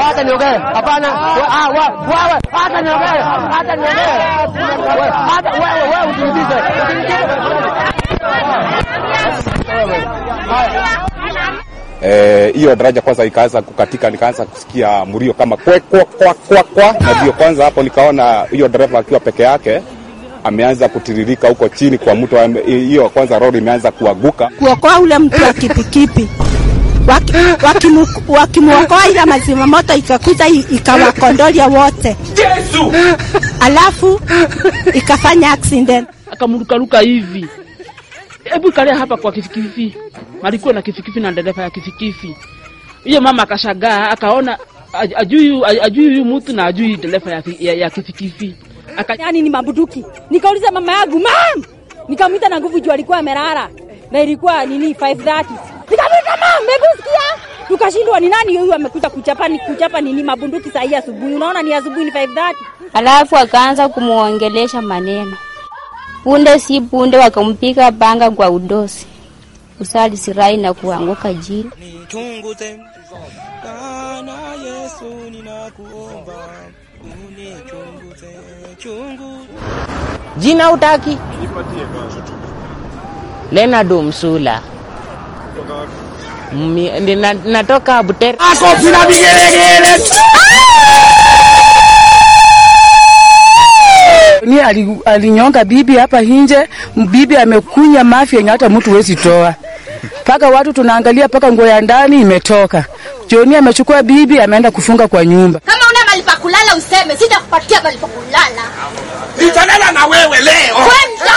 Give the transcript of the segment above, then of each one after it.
Hata niongee. Hapana. Ah, wewe, hata niongee. Hata niongee. Hata wewe, wewe usinibize. hiyo e, daraja kwanza ikaanza kukatika, nikaanza kusikia mlio kama kwe kwa kwa kwa kwa, na ndio kwanza hapo nikaona hiyo dereva akiwa peke yake ameanza kutiririka huko chini kwa mto. Hiyo kwanza lori imeanza kuaguka kuokoa ule mtu wa kipikipi wakimwokoa, ila mazima moto ikakuja ikawakondolia wote Yesu, alafu ikafanya accident, akamrukaruka hivi. Hebu kalia hapa kwa kifikifi, alikuwa na kifikifi na dereva ya kifikifi. Hiyo mama akashagaa, akaona ajui ajui huyu mtu na ajui dereva ya, ya, ya kifikifi Aka... yani ni mabuduki. Nikauliza mama yangu mam, nikamwita na nguvu juu alikuwa amelala na ilikuwa nini 5:30 nikamwita mam, mekusikia? Tukashindwa ni nani huyu amekuja kuchapa ni kuchapa nini mabunduki saa hii asubuhi. Unaona ni asubuhi ni 5:30. Alafu akaanza kumuongelesha maneno punde si punde, wakampiga panga kwa udosi usali sirai na kuanguka jini. Nichunguze Bwana Yesu, ninakuomba unichunguze chungu. Jina utaki? Leonard Msula. Mmi, na, natoka Butere. Makofi na vigelegele. Ni alinyonga bibi hapa nje, bibi amekunya mafi yenye hata mtu wezi toa, mpaka watu tunaangalia mpaka nguo ya ndani imetoka. Joni amechukua bibi ameenda kufunga kwa nyumba. Kama una mahali pa kulala useme, sitakupatia mahali pa kulala. Nitalala na wewe leo. Kwenda.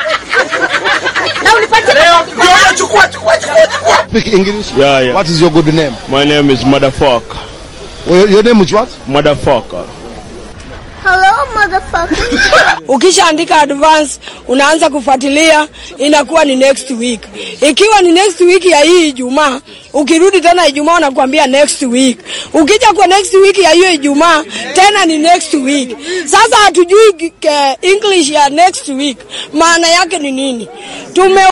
na unipatie leo. Ndio chukua chukua chukua chukua. Speak English? Yeah, yeah. What is your good name? My name is Motherfucker. Well, your name is what? Motherfucker. Hello motherfucker. Ukishaandika advance unaanza kufuatilia, inakuwa ni next week. Ikiwa ni next week ya hii Ijumaa, ukirudi tena Ijumaa unakuambia next week. Ukija kwa next week ya hiyo Ijumaa tena ni next week. Sasa hatujui English ya next week maana yake ni nini. Tume